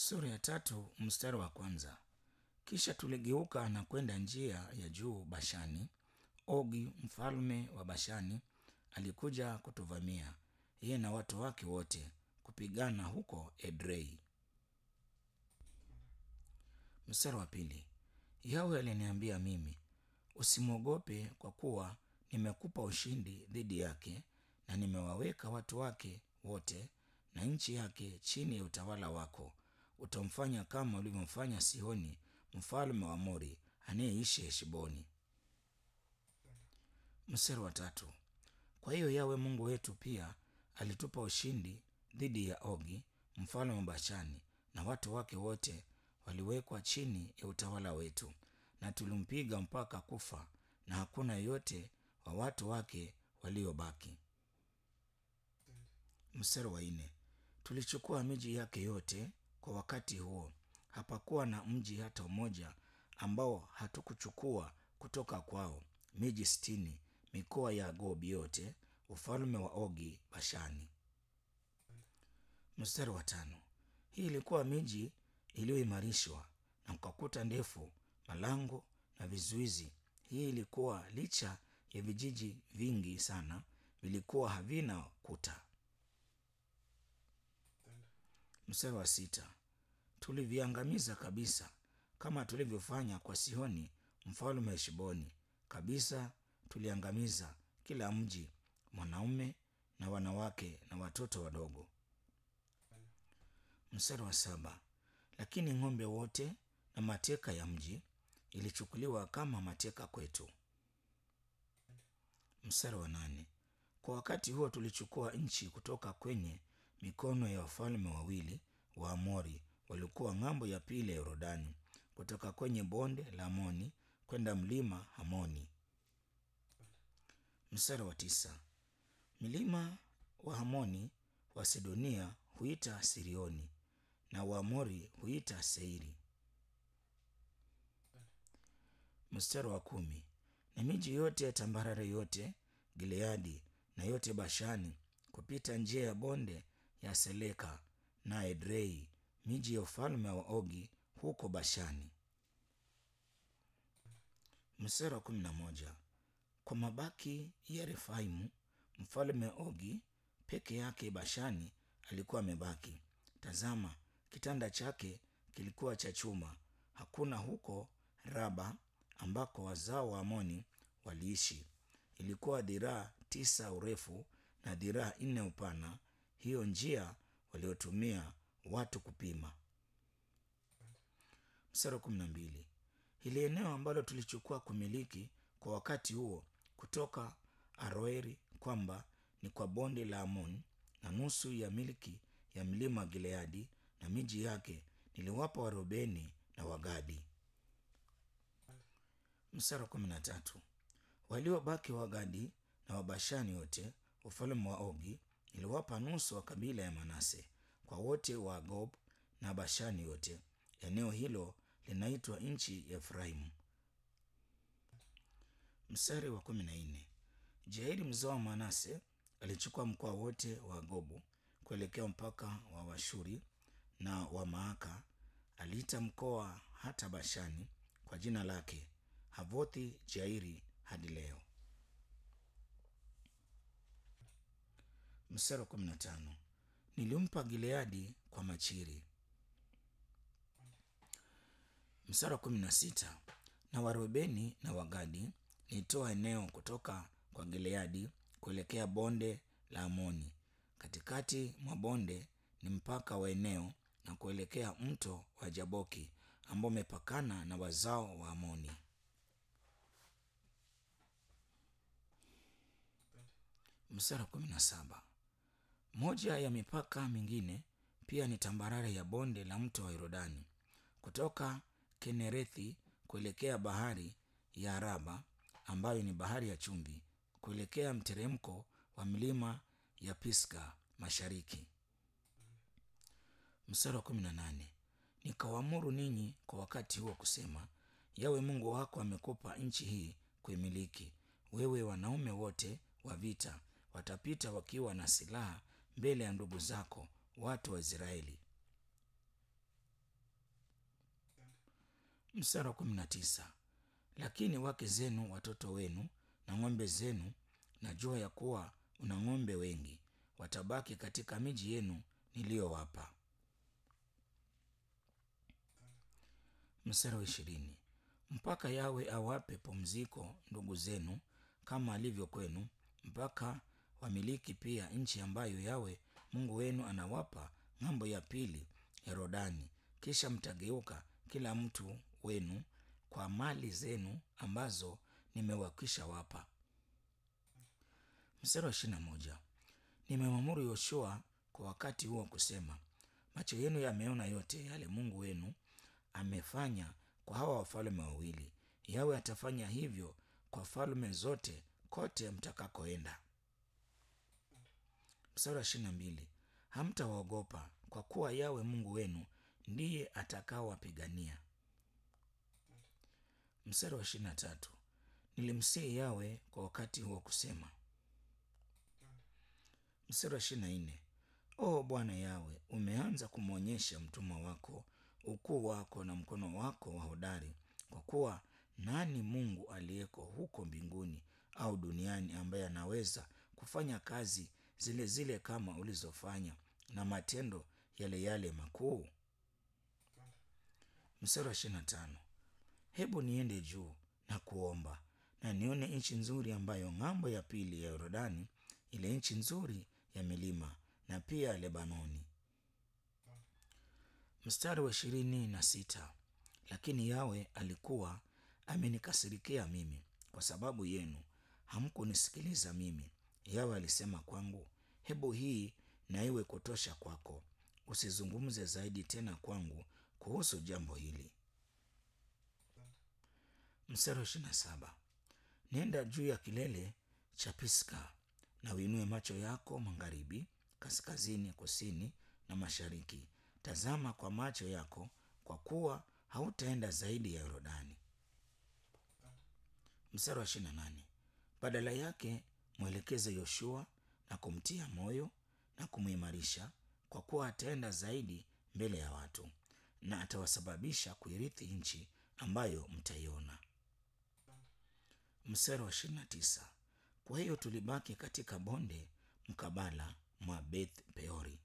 Sura ya tatu mstari wa kwanza. Kisha tuligeuka na kwenda njia ya juu Bashani. Ogi mfalme wa Bashani alikuja kutuvamia, yeye na watu wake wote, kupigana huko Edrei. Mstari wa pili. Yawe aliniambia mimi, usimwogope kwa kuwa nimekupa ushindi dhidi yake, na nimewaweka watu wake wote na nchi yake chini ya utawala wako. Utamfanya kama ulivyomfanya Sihoni mfalme wa Mori anayeishi Heshboni. Mstari wa tatu. Kwa hiyo Yawe Mungu wetu pia alitupa ushindi dhidi ya Ogi mfalme wa Bashani, na watu wake wote waliwekwa chini ya utawala wetu, na tulimpiga mpaka kufa, na hakuna yeyote wa watu wake waliobaki. Mstari wa nne. Tulichukua miji yake yote kwa wakati huo, hapakuwa na mji hata mmoja ambao hatukuchukua kutoka kwao, miji sitini, mikoa ya Gobi yote, ufalme wa Ogi Bashani. Mstari wa tano. Hii ilikuwa miji iliyoimarishwa na mkakuta ndefu, malango na vizuizi. Hii ilikuwa licha ya vijiji vingi sana vilikuwa havina kuta. Mstari wa sita. Tuliviangamiza kabisa kama tulivyofanya kwa Sihoni mfalme wa Heshboni. Kabisa tuliangamiza kila mji, mwanaume na wanawake na watoto wadogo. Mstari wa saba. Lakini ng'ombe wote na mateka ya mji ilichukuliwa kama mateka kwetu. Mstari wa nane. Kwa wakati huo tulichukua nchi kutoka kwenye mikono ya wafalme wawili wa Amori walikuwa ng'ambo ya pili ya Yordani, kutoka kwenye bonde la Amoni kwenda mlima Hamoni. Mstari wa tisa. Milima wa Hamoni wa Sidonia huita Sirioni na Waamori huita Seiri. Mstari wa kumi. Na miji yote ya tambarare yote Gileadi na yote Bashani kupita njia ya bonde ya Seleka na Edrei, miji ya ufalme wa Ogi huko Bashani. Mstari wa kumi na moja. Kwa mabaki ya Refaimu mfalme Ogi peke yake Bashani alikuwa amebaki. Tazama, kitanda chake kilikuwa cha chuma. Hakuna huko Raba ambako wazao wa Amoni waliishi. Ilikuwa dhiraa tisa urefu na dhiraa nne upana, hiyo njia waliotumia watu kupima. Mstari wa kumi na mbili. Hili eneo ambalo tulichukua kumiliki kwa wakati huo kutoka Aroeri kwamba ni kwa bonde la Amon na nusu ya milki ya mlima wa Gileadi na miji yake niliwapa Warubeni na Wagadi. Mstari wa kumi na tatu. Waliobaki Wagadi na Wabashani wote ufalme wa Ogi niliwapa nusu wa kabila ya Manase kwa wote wa Gob na Bashani yote. Eneo hilo linaitwa nchi ya Efraimu. Mstari wa kumi na nne. Jairi mzao wa Manase alichukua mkoa wote wa Gobu kuelekea mpaka wa Washuri na wa Maaka. Aliita mkoa hata Bashani kwa jina lake Havothi Jairi hadi leo. Mstari wa kumi na tano. Nilimpa Gileadi kwa Machiri. Mstari wa kumi na sita. Na Warubeni na Wagadi nilitoa eneo kutoka kwa Gileadi kuelekea bonde la Amoni. Katikati mwa bonde ni mpaka wa eneo na kuelekea mto wa Jaboki ambao umepakana na wazao wa Amoni. Mstari wa kumi na saba. Moja ya mipaka mingine pia ni tambarare ya bonde la mto wa Yordani kutoka Kenerethi kuelekea bahari ya Araba ambayo ni bahari ya chumvi kuelekea mteremko wa milima ya Pisga mashariki. Mstari wa kumi na nane. Nikawaamuru ninyi kwa wakati huo kusema, Yawe Mungu wako amekupa nchi hii kuimiliki. Wewe wanaume wote wa vita watapita wakiwa na silaha mbele ya ndugu zako watu wa Israeli. Mstari wa kumi na tisa. Lakini wake zenu, watoto wenu na ng'ombe zenu, najua ya kuwa una ng'ombe wengi, watabaki katika miji yenu niliyowapa. Mstari wa ishirini. Mpaka Yawe awape pumziko ndugu zenu kama alivyo kwenu, mpaka wamiliki pia nchi ambayo Yawe Mungu wenu anawapa ng'ambo ya pili ya Yordani. Kisha mtageuka kila mtu wenu kwa mali zenu ambazo nimewakwisha wapa. Mstari wa ishirini na moja. Nimemwamuru Yoshua kwa wakati huo kusema, macho yenu yameona yote yale Mungu wenu amefanya kwa hawa wafalme wawili. Yawe atafanya hivyo kwa falme zote kote mtakakoenda. Mstari wa ishirini na mbili. Hamtawaogopa kwa kuwa Yawe Mungu wenu ndiye atakaowapigania. Mstari wa ishirini na tatu. Nilimsihi Yawe kwa wakati huo kusema. Mstari wa ishirini na nne. O Bwana Yawe, umeanza kumwonyesha mtumwa wako ukuu wako na mkono wako wa hodari, kwa kuwa nani Mungu aliyeko huko mbinguni au duniani ambaye anaweza kufanya kazi zile zile kama ulizofanya na matendo yale yale makuu? Mstari wa ishirini na tano. Hebu niende juu na kuomba na nione nchi nzuri ambayo ng'ambo ya pili ya Yordani, ile nchi nzuri ya milima na pia Lebanoni. Mstari wa ishirini na sita. Lakini Yawe alikuwa amenikasirikia mimi kwa sababu yenu, hamkunisikiliza mimi. Yawe alisema kwangu, hebu hii na iwe kutosha kwako, usizungumze zaidi tena kwangu kuhusu jambo hili. Mstari wa ishirini na saba. Nenda juu ya kilele cha Pisga na uinue macho yako magharibi, kaskazini, kusini na mashariki. Tazama kwa macho yako, kwa kuwa hautaenda zaidi ya Yordani. Mstari wa ishirini na nane. Badala yake mwelekeze Yoshua na kumtia moyo na kumuimarisha, kwa kuwa ataenda zaidi mbele ya watu na atawasababisha kuirithi nchi ambayo mtaiona. Mstari wa ishirini na tisa. Kwa hiyo tulibaki katika bonde mkabala mwa Beth Peori,